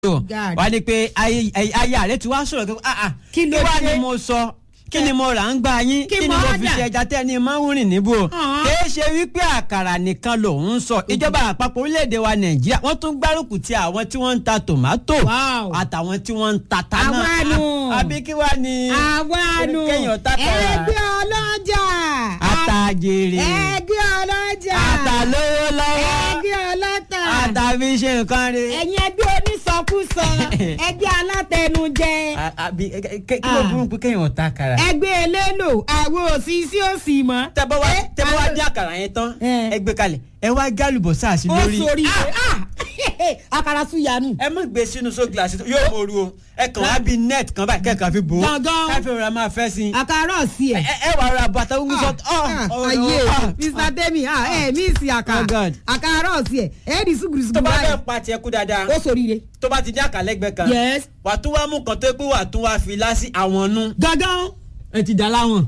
God. wá ní pé ayé ayé ààrẹ ti wá sọ̀rọ̀ kí ah ah Kí ló wá dé? ni mo sọ kí ni mo rà ń gbà yín Kí kí ni mo mo fi order? ṣe ẹja tẹ́ ni máa ń rìn níbò Ọ̀hún. kìí ṣe wípé àkàrà nìkan lòun ń sọ ìjọba àpapọ̀ orílẹ̀-èdè wa nàìjíríà wọ́n tún gbárùkù ti àwọn tí wọ́n ń ta tòmátò Wow. àtàwọn tí wọ́n ń ta tánà Àwa nù. àbí kí wá ni àwa nù kéèyàn tàkàrà ẹgbẹ́ ọlọ́jà àtàjèrè ẹgbẹ́ ọlọ́jà àtàlówó lọ́wọ́ ẹgbẹ́ ọlọ́tà àtàfi ṣe nǹkan rẹ̀. ẹ̀yin ẹgbẹ́ onísọkúsọ ẹgbẹ́ alátẹnujẹ À- àbí ẹ- ẹ- kí ló Ah. burú pé kéèyàn ta àkàrà. ẹgbẹ́ elélò àwọn òsì sí òsì mọ́. tẹ́bọ̀ wá Eh, tẹ́bọ̀ wá àwọn- dín àkàrà yẹn tán Eh. ẹ gbé kalẹ̀ ẹ wá gálùbọ̀ sáàsì ó lórí. sori Ah! àkàrà súyanu. ẹ má gbé sínú so gíláàsì yóò mọ̀ọ́rù o ẹ kàn wá bí net kan báyìí kẹ́kàn fi bò ó Gangan. káfí rẹ̀ máa fẹ́ sí i. àkàrà ọ̀sì ẹ̀. ẹ ẹ wà ra bàtà gbogbo sọ Ah, ah, ayé mr temi ah, ẹ mi sì Oh àkà God. àkàrà ọ̀sì ẹ̀ ẹ̀ di tó sùgùrùsùgùrù bá fẹ́ báyìí pa tiẹ̀ kú dáadáa ó sori re. tó bá ti dín àkàlẹ́gbẹ́ kan yes wà tún wá mú kan tó pé wà tún wá fi lásì àwọn nú. gangan. ẹ ti dà láwọn.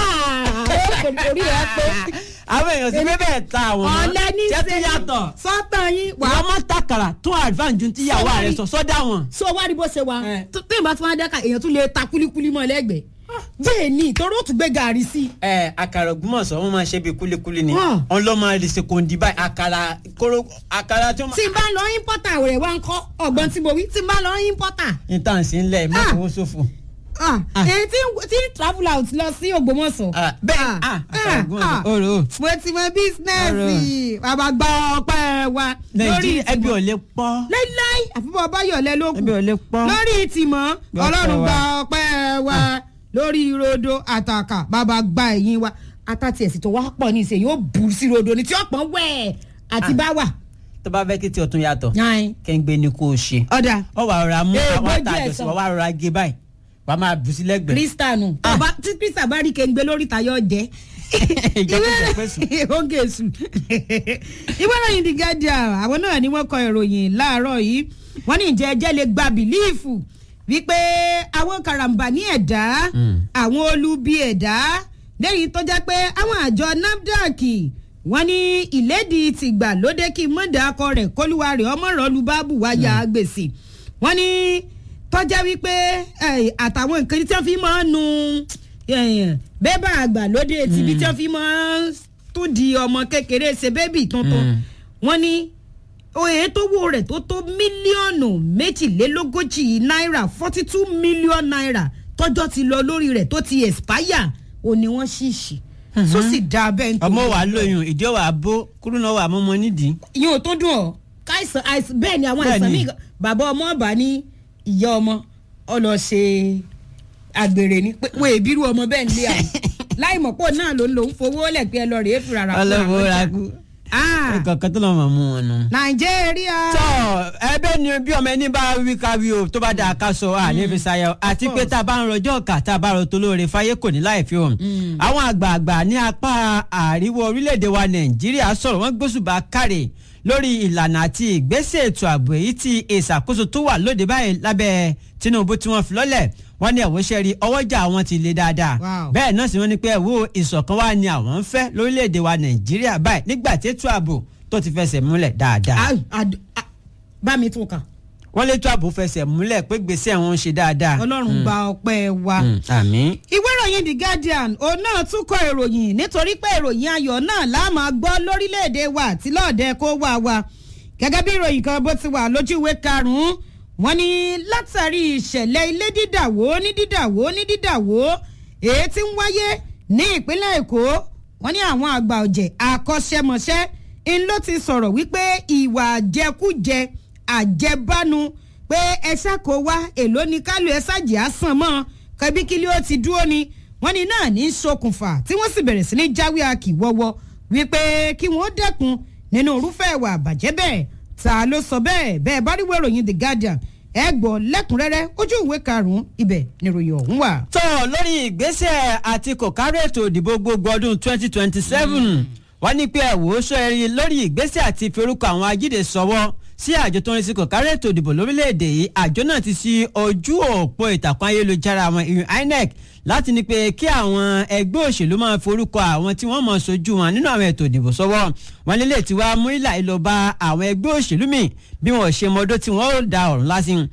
orí rẹ pé àwọn èèyàn sì pé bẹ́ẹ̀ ta àwọn mọ́ ọ̀lẹ́ ní tẹ́ tún yàtọ̀. sọ́tàn yín wà wàá má takàrà tún advance ju tíyàwó Sọ́wọ́n rẹ̀ rí. sọ sọ́dà wọn. so wá rí bó ṣe wà Eh. tó tó ìbá tí wọ́n á dẹ́ka èèyàn tún lè ta kúlíkúlí mọ́ lẹ́gbẹ̀ẹ́ bẹ́ẹ̀ ni torí ó tún gbé gàrí sí i. ẹ àkàrà ògbómọ̀ṣọ́ wọn máa ṣe bí kúlíkúlí ni Hàn. wọn lọ máa lè ṣe kòǹdì báyìí àkàrà kóró àkàrà tí wọn. tí n bá lọ ímpọ́tà rẹ̀ wá ń kọ́ ọ̀gbọ́n tí mo wí tí n bá lọ ímpọ́tà intan sí ń lẹ̀ Ah. mọ́tò ṣòfò. ah, Ah. èyí tí tí travel out lọ sí Ògbómọ̀ṣọ́. Ah, bẹ́ẹ̀ ah àkàrà ògbómọ̀ṣọ́ òrò. mo ti mọ bísínẹ́sì bàbá gba ọpẹ́ wa lórí nàìjíríà ẹbí ò ìtìmọ̀ lè pọ́ láíláí àfihàn báyọ̀lẹ́ ló kù ẹbí ò lè pọ́. lórí ìtìmọ̀ Gba ọlọ́run ọpẹ́ gba wa. ọpẹ́ wa lórí rodo àtàkà bàbá gba ẹ̀yìn wa àtàtì ẹ̀sìn tó wá pọ̀ ní ìṣe yóò bù sí rodo ní tí ó pọ̀ wẹ̀ àti Ah. báwà. tó bá fẹ́ kí tí o tún yàtọ̀ Yan. kẹ́ńgbé ni kò ṣe. ọ̀dà ọ wà rọra mú Eh, àwọn bójú àtàjọ ẹ̀ sí sọ. wa wà rọra gé báyìí wà á máa bù sí lẹ́gbẹ̀ẹ́. kristanu ọba tí krista bá rí kéńgbé lórí tayọ jẹ ìjọba ìjọpẹ́sùn. oge sùn ìwé ìròyìn the guardian àwọn náà ni wọ́n kọ ìròyìn láàárọ̀ yìí wọ́n ní ìjẹ́ ẹjẹ́ lè gba bìlíìfù wípé àwọn karambà ní ẹ̀dá Mm. àwọn olubi ẹ̀dá lẹ́yìn tó jẹ́ pé àwọn àjọ nafdac wọ́n ní ìlédìí tìgbà lóde kí mọ̀dà akọ rẹ̀ kólúwa rẹ̀ ọmọ rọ̀lú bábù wáyà gbèsè wọ́n ní tọ́já wípé eh, àtàwọn nǹkan tí wọ́n fi máa ń nu eh, bébà àgbàlódé tìbí tí wọ́n fi máa ń tún di ọmọ kékeré ṣe bébì tuntun Mm. wọ́n ní oye tó wo rẹ̀ tó tó mílíọ̀nù méjìlélógójì náírà forty two million naira tọ́jọ́ ti lọ lórí rẹ̀ tó ti expire ò ní wọ́n ṣìṣì tó sì dá abẹ́ nítorí ọmọ wa lóyún ìdí ọwà bó kúrú náà wà mọ́mọ́ nídìí. yóò tó dùn ọ́ káìsàn àìsàn bẹ́ẹ̀ ni àwọn Bẹ́ẹ̀ àìsàn ni. míì bàbá ọmọ ọba ní ìyá ọmọ ọ lọ ṣe àgbèrè ni pé wọ́n èbírú ọmọ bẹ́ẹ̀ nílé àwọn láì mọ̀ pọ̀ náà ló ń lò ń fowó lẹ̀ pé ẹ lọ rèé fúra rà fún ọlọ́wọ́ àwọn ra ọjà. kú. Ah, kankan tó lọ́ mọ̀ mú wọn nù. nàìjíríà. tọ́ ẹbẹ́ ni bí ọmọ ẹni bá wí káwí o tó bá dáa ká sọ à ní fi ṣayọ àti pé tá a bá ń rọjọ́ ọ̀kà tá a bá rọ tó lóore fáyé kò ní láì fi hàn. àwọn àgbààgbà ní apá àríwá orílẹ̀-èdè wa nàìjíríà sọ̀rọ̀ wọ́n gbósùbà káre lórí ìlànà àti ìgbésẹ̀ ètò ààbò èyí tí ìṣàkóso tó wà lóde báyìí lábẹ́ tinubu tí wọ́n fi lọ́lẹ̀ wọ́n ní ẹ̀wọ́ rí ọwọ́jà àwọn ti le dáadáa Wow. bẹ́ẹ̀ náà sì wọ́n ní pé ẹ̀wọ́ ìṣọ̀kan wa ni àwọn ń fẹ́ lórílẹ̀‐èdè wa nàìjíríà báyìí nígbà tí ètò ààbò tó ti fẹsẹ̀ múlẹ̀ dáadáa Ah, ad- ah, bá mi tún kà wọ́n létò ààbò fẹsẹ̀ múlẹ̀ pé gbèsè wọn ń ṣe dáadáa. ọlọ́run gba ọpẹ́ wa. Mm, àmín. ìwé ìròyìn the guardian òun náà tún kọ ìròyìn nítorí pé ìròyìn ayọ̀ náà la máa gbọ́ lórílẹ̀‐èdè wa àti lọ́ọ̀dẹ kó wà wa gẹ́gẹ́ bí ìròyìn kan bó ti wà lójú ìwé karùn-ún wọ́n ní látàrí ìṣẹ̀lẹ̀ ilé dídàwó ní dídàwó ní dídàwó èyí tí ń wáyé ní ìpínlẹ̀ èkó wọ́n ní àwọn àgbà ọ̀jẹ̀ akọ́ṣẹ́mọṣẹ́ ń ló ti sọ̀rọ̀ wípé ìwà àjẹkújẹ àjẹbánu pé ẹ ṣàkó wá èló ni kálù ẹ ṣàjẹ́ àsàn mọ́ kẹbíkílí ó ti dúró ni wọ́n ní náà ní í ṣokùnfà tí wọ́n sì bẹ̀rẹ̀ sí ní jáwé akíwọ́wọ́ wípé kí wọ́n dẹ́kun nínú irúfẹ́ ìwà àbàjẹ́ bẹ́ẹ̀ ta ló sọ bẹ́ẹ̀ bẹ́ẹ̀ bá rí wẹ̀ròyìn the guardian ẹ gbọ́ lẹ́kùnrẹ́rẹ́ ojú ìwé karùn-ún ibẹ̀ níròyìn ọ̀hún wà. tó lórí ìgbésẹ̀ àti kòkárò ètò ìdìbò gbogbo ọdún twenty twenty seven wọ́n ní pé ẹ̀wò sọ ẹ̀rí lórí ìgbésẹ̀ àti ìforúkọ àwọn ajídè sọ́wọ́ sí àjọ tó ń rí sí kòkárò ètò ìdìbò lórílẹ̀‐èdè yìí àjọ náà ti sí ojú òpó ìtàkùn ayélujára àwọn ìyún inec láti ní pé kí àwọn ẹgbẹ́ òṣèlú máa forúkọ àwọn tí wọ́n mọ̀ sojú wọn nínú àwọn ètò ìdìbò sọ́wọ́ wọn lélẹ̀ tí wàá mú ìlà ìlọba àwọn ẹgbẹ́ òṣèlú míì bí wọn ò ṣe mọdó tí wọ́n ó da ọ̀run lásìn